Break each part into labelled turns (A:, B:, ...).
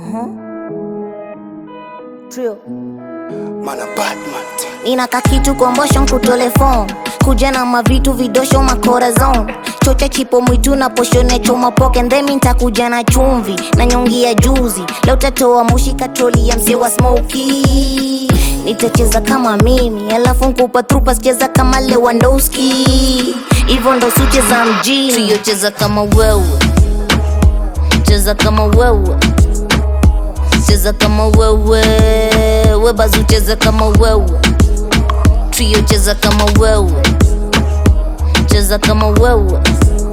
A: Trio.
B: Mana Batman
A: nina kakitu kombosho nkutole phone kuja na mavitu vidosho makorazon chocha chipo mwitu na poshone choma poke ndhemi ntakuja na chumvi na nyongi ya juzi leo tatoa mushi katroli ya mse wa smoki nitacheza kama mimi alafu nkupa trupa sicheza kama lewandowski hivyo ndo sucheza mjini Trio cheza kama wewe cheza kama wewe cheza kama wewe webazu cheza kama wewe trio cheza kama wewe cheza kama wewe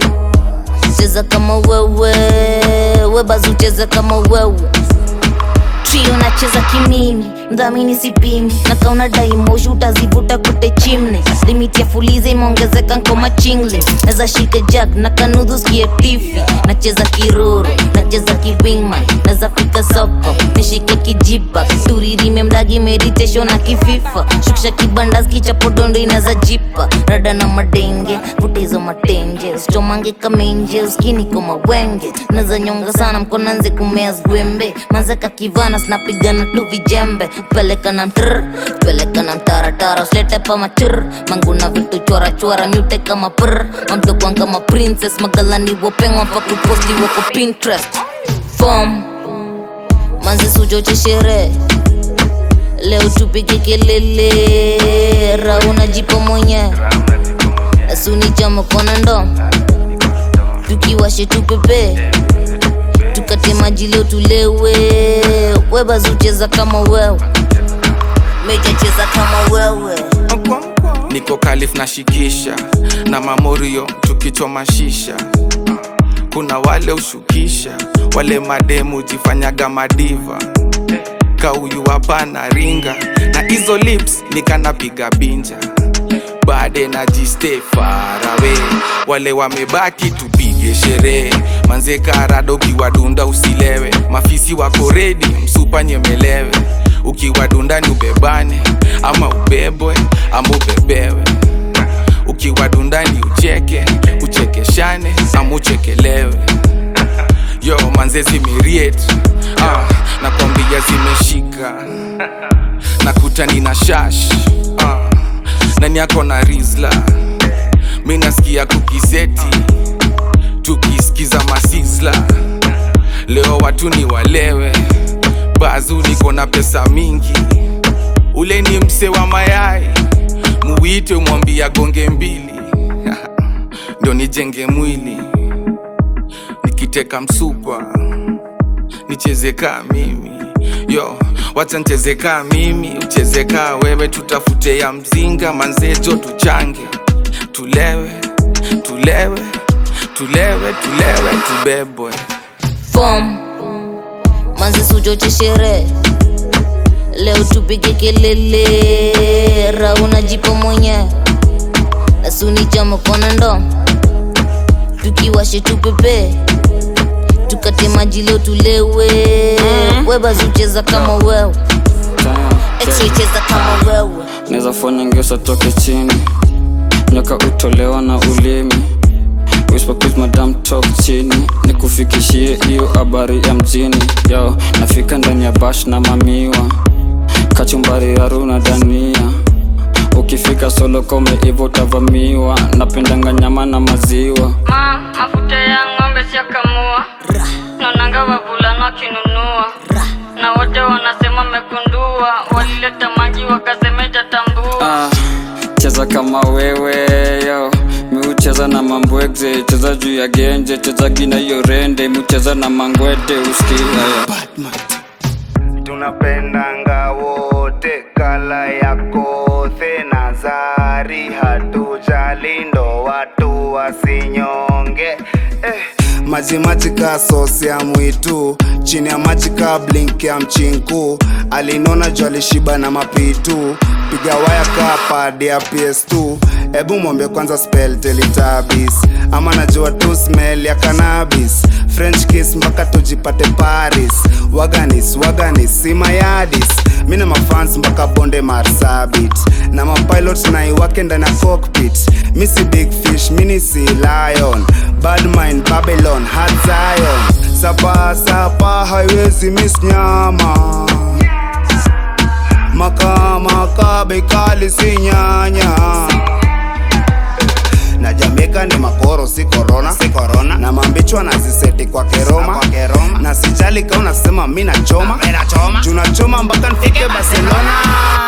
A: cheza kama wewe webazu cheza kama wewe trio nacheza kimimi mdhamini sipimi na kauna daimoshi utazivuta kute chimne limiti ya fuliza imeongezeka nkoma chingle naza shike jag na kanudhu skie tifi nacheza kiroro nacheza kiwingman naza fika soko nishike kijipa turirime mdagi meditation na kififa shukisha kibandas kichapodondo inaza jipa rada na madenge vuta hizo matenje sichomange kamenje uskini koma wenge naza nyonga sana mkonanze kumea zgwembe manzeka kivana sinapigana tu vijembe peleka na mtr peleka na mtaratara usilete pa machur manguna vitu chora chora myute kama pr mamtokwan kama princess magalani wopengwa pa kuposti wako pinterest fom manzi sujoche sherehe leo tupige kelele rauna jipo mwenye asunichama kona ndo tukiwashe tupepe tukate maji leo tulewe webazucheza kama wewe meja cheza kama wewe
C: niko kalif na shikisha na mamorio tukichoma shisha kuna wale ushukisha wale mademu jifanyaga madiva kauyu hapana ringa na hizo lips nikanapiga binja bade na jiste farawe wale wamebaki tupige sherehe manze karado ukiwadunda usilewe mafisi wako redi msupa nyemelewe ukiwadunda ni ubebane ama ubebwe ama ubebewe ukiwadunda ni ucheke uchekeshane ama uchekelewe yo manze zimiriet ah, nakwambia zimeshika nakuta nina shash ah, nani yako na rizla mi nasikia kukiseti tukisikiza masizla leo watu ni walewe bazu niko na pesa mingi ule ni mse wa mayai muwite mwambia gonge mbili ndo nijenge mwili nikiteka msukwa nicheze kaa mimi yo wacha ncheze kaa mimi ucheze kaa wewe tutafute ya mzinga manzejo tuchange tulewe tulewe tulewe tulewe tubebwe
A: fom manzi sujoche sherehe leo tupige kelele rauna jipo mwenye asunichama kona ndo tukiwashe tupepe tukate maji leo tulewe webazucheza kama wewe X-ray cheza kama wewe
D: naweza fanya ngeusa toke chini nyoka utolewa na ulimi Whisper please madam talk chini nikufikishie hiyo habari ya mjini yo nafika ndani ya bash na mamiwa kachumbari ya runa dania ukifika solo kome hivo utavamiwa napendanga nyama na maziwa
E: ma mafuta ya ng'ombe siakamua naonanga wavulana wakinunua na wote wanasema mekundua walileta maji wakasemeja tambua
D: ah, cheza kama wewe yo miucheza na mambwegze cheza juu ya genje cheza gina hiyo rende miucheza na mangwete usikia yo
B: Batman
F: tunapendanga wote kala ya kothe na zari hatujali ndo watu wasinyonge eh. maji maji ka sosi ya mwitu chini ya maji ka blink ya mchinku alinona juu alishiba na mapitu piga waya ka pad ya ps2 ebu mwambie kwanza spell teletabis ama najua tu smell ya cannabis french kiss mpaka tujipate paris waganis waganis simayadis mi na mafans mpaka bonde marsabit na mapilot naiwake ndani ya cockpit mi si big fish mini si lion bad mind babylon hard zion sapasapa haiwezi miss nyama makamaka bekali si nyanya na jamaica ni makoro si korona si korona na mambichwa na ziseti kwa keroma kwa keroma na sijali kama unasema mi nachoma mi nachoma tunachoma mpaka nifike barcelona